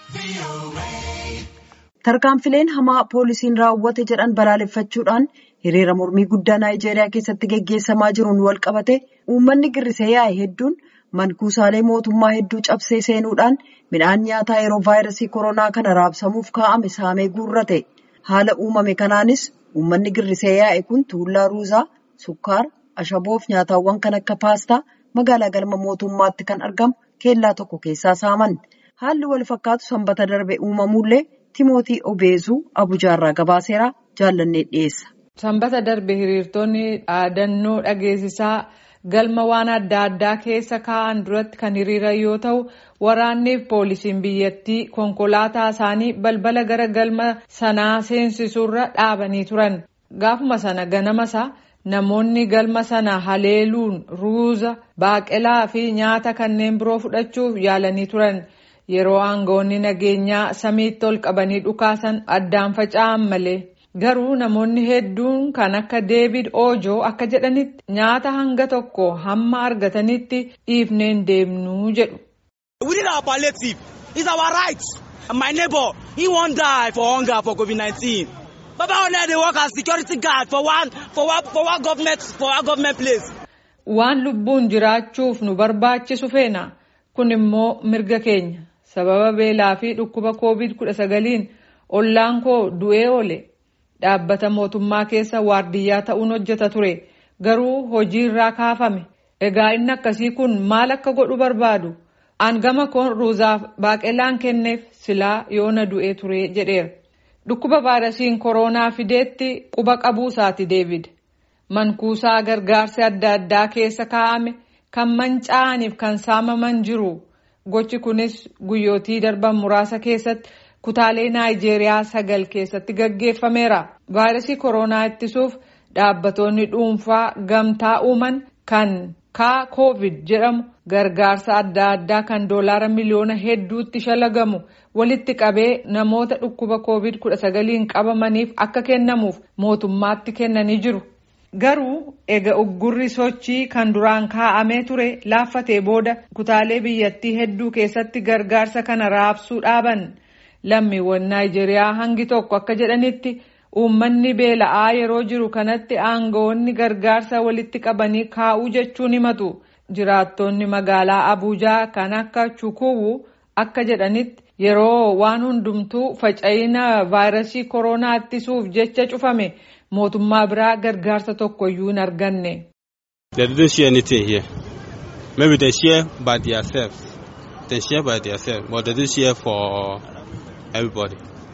Tarkaanfileen hamaa poolisiin raawwate jedhan balaaleffachuudhaan hiriira mormii guddaa Naayijeeriyaa keessatti gaggeessamaa jiruun wal qabate uummanni girrisee yaa'e hedduun mankuusaalee mootummaa hedduu cabsee seenuudhaan midhaan nyaataa yeroo vaayirasii koronaa kana raabsamuuf kaa'ame saamee guurrate. Haala uumame kanaanis uummanni girrisee yaa'e kun tuullaa ruuzaa, sukkaara, ashaboof nyaatawwan kan akka paastaa magaalaa galma mootummaatti kan argamu keellaa tokko keessaa saaman. Haalli wal fakkaatu sanbata darbe uumamullee Timootii Obeezuu Abujaarraa gabaaseeraa jaallannee dhiyeessa. Sanbata darbe hiriirtonni dhaadannoo dhageessisaa galma waan adda addaa keessa kaa'an duratti kan hiriiran yoo ta'u waraanniif poolisiin biyyattii konkolaataa isaanii balbala gara galma sanaa seensisuurra dhaabanii turan. Gaafuma sana ganamasa namoonni galma sana haleeluun ruuza, baaqelaa fi nyaata kanneen biroo fudhachuuf yaalanii turan. Yeroo aangawoonni nageenyaa samiitti ol qabanii dhukaasan addaan faca'an malee. Garuu namoonni hedduun kan akka Deevid Oojoo akka jedhanitti nyaata hanga tokko hamma argatanitti dhiifneen deemnuu jedhu. We need our palliative. It's our right. My neighbor, he won't die for hunger for COVID-19. Baba Ona dey work as security guard for one for one for one government for one government place. Waan lubbuun jiraachuuf nu barbaachisu feena. Kun immoo mirga keenya. Sababa beelaa fi dhukkuba COVID-19 ollaan koo du'ee oole. Dhaabbata mootummaa keessa waardiyyaa ta'uun hojjeta ture. Garuu hojii irraa kaafame. Egaa inni akkasii kun maal akka godhu barbaadu? Angama koon ruuzaaf baaqelaan kenneef silaa yoona du'ee ture jedheera. Dhukkuba vaayirasiin koronaa fideetti quba qabuusaati Deevid. Mankuusaa gargaarsi adda addaa keessa kaa'ame kan manca'aniif kan saamaman jiru. Gochi kunis guyyootii darban muraasa keessatti kutaalee Naayijeeriyaa sagal keessatti gaggeeffameera. Vaayirasii koronaa ittisuuf dhaabbatoonni dhuunfaa gamtaa uuman kan kaa koovid jedhamu gargaarsa adda addaa kan doolaara miliyoona hedduutti shalagamu walitti qabee namoota dhukkuba koovid 19 qabamaniif akka kennamuuf mootummaatti kennanii jiru. Garuu ega uggurri sochii kan duraan kaa'amee ture laaffatee booda kutaalee biyyattii hedduu keessatti gargaarsa kana raabsuu dhaaban. Lammiiwwan Naayijeeriyaa hangi tokko akka jedhanitti uummanni beela'aa yeroo jiru kanatti aangawoonni gargaarsa walitti qabanii kaa'uu jechuun himatu. Jiraattonni magaalaa Abuujaa kan akka Chukuwu akka jedhanitti yeroo waan hundumtuu faca'ina vaayirasii koronaa ittisuuf jecha cufame mootummaa biraa gargaarsa tokkoyyuu hin arganne. They didn't share anything here. Maybe they share by themselves. They share by themselves, but they didn't share for everybody.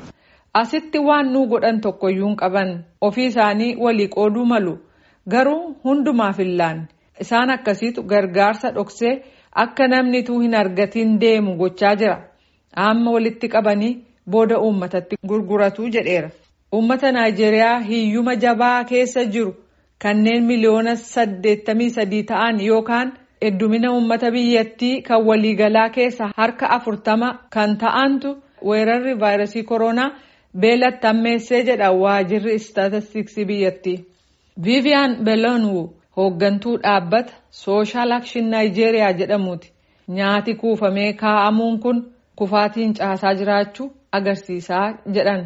Asitti waan nuu godhan tokkoyyuu hin qaban ofii isaanii walii qooduu malu garuu hundumaaf hin laanne isaan akkasiitu gargaarsa dhoksee akka namni tuu hin argatiin deemu gochaa jira amma walitti qabanii booda uummatatti gurguratu jedheera. Uummata Naayijeeriyaa hiyyuma jabaa keessa jiru kanneen miliyoona saddeettamii sadii ta'an yookaan heddumina uummata biyyattii kan waliigalaa keessa harka afurtama kan ta'antu weerarri vaayirasii koronaa beelatti ammeessee jedha waajirri istaatistiksii biyyattii. Viiviyaan Beelonwu hooggantuu dhaabbata sooshaal akshin Naayijeeriyaa jedhamuuti. Nyaati kuufamee kaa'amuun kun kufaatiin caasaa jiraachuu agarsiisaa jedhan.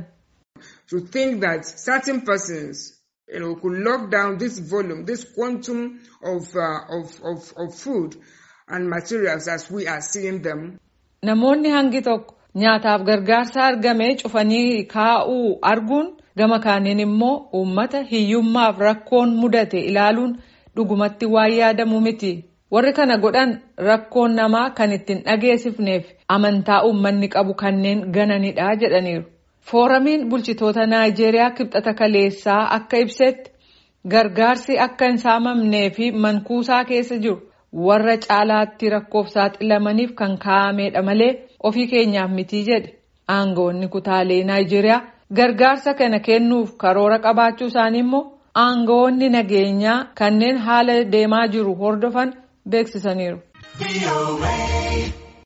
to think that certain persons you know, could lock down this volume, this quantum of, uh, of, of, of food and materials as we are seeing them. Namoonni hangi tokko nyaataaf gargaarsa argame cufanii kaa'uu arguun gama kaaniin immoo uummata hiyyummaaf rakkoon mudate ilaaluun dhugumatti waan yaadamu miti. Warri kana godhan rakkoon namaa kan ittiin dhageessifneef amantaa uummanni qabu kanneen gananidha jedhaniiru. Fooramiin bulchitoota Naayijeeriyaa kibxata kaleessaa akka ibsetti gargaarsi akka hin saamamnee fi mankuusaa keessa jiru warra caalaatti rakkoof saaxilamaniif kan kaa'amedha malee ofii keenyaaf mitii jedhe. Aangawoonni kutaalee Naayijeeriyaa gargaarsa kana kennuuf karoora qabaachuu isaanii immoo aangawoonni nageenyaa kanneen haala deemaa jiru hordofan beeksisaniiru.